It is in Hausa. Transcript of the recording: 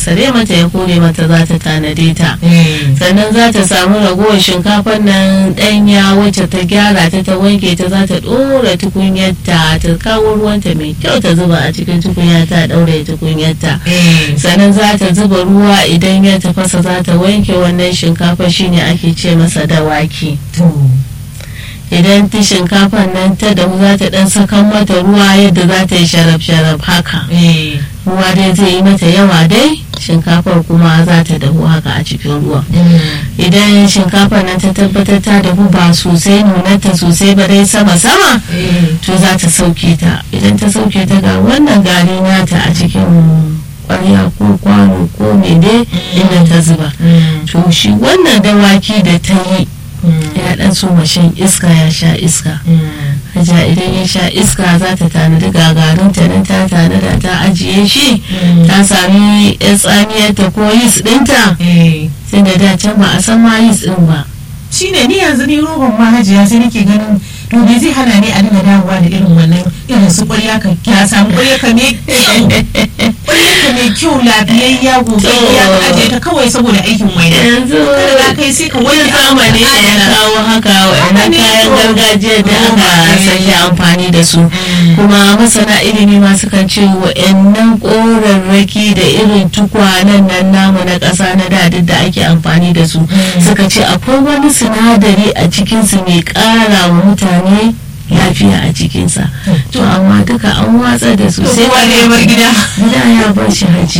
sare mata ya kore mata za ta tanade ta Eh. sannan za ta samu ragowar shinkafar nan ɗanya wacce ta gyara ta ta wanke ta za ta ɗora tukunyarta ta kawo ruwanta mai kyau ta zuba a cikin tukunya ta ɗaure tukunyarta Eh. sannan za ta zuba ruwa idan ya tafasa za ta wanke wannan shinkafa shine ake ce masa dawaki To. idan ta shinkafar nan ta dahu za ta dan sakan mata ruwa yadda za ta yi sharaf-sharaf haka Eh. ruwa dai zai yi mata yawa dai shinkafar kuma za ta dahu haka a cikin ruwa Mm. idan shinkafar nan ta tabbatar ta dahu ba sosai nunanta sosai ba dai sama-sama Eh. to za ta sauke ta idan ta sauke ta ga wannan gari nata a cikin kwarya ko kwano ko mene inda ta zuba Mm. to shi wannan dawaki da ta yi Mm. ya dan so shan iska ya sha iska Mm. Hajiya idan ya sha iska za ta tanadi gagarinta nan ta tanada ta ajiye shi Mm. ta sami yan tsamiyarta ko yis ɗinta Eh. sai da da can ba a san ma yis ɗin ba shine ni yanzu ni roban mahajiya sai nake ganin to me zai hana ni a dinga dawowa da irin wannan irin su ƙwarya ka ya samu ƙwarya ka me ƙwarya ka mai kyau lafiyayya gobe ya ka aje ta kawai saboda aikin waina yanzu kada za ka yi sai ka wanke wani zamani ne ya kawo haka wa'annan ne, kayan to. gargajiya da aka Mm. sanya amfani da su kuma masana ilimi ma sukan ce wa'annan korarraki da irin tukwanen nan namu na ƙasa na da duk da ake amfani da su suka ce akwai wani sinadari a cikinsu mai ƙara wa mutane lafiya a cikinsa to amma duka an watsa da su sai kowa ne ya bar gida gida ya bar shi haji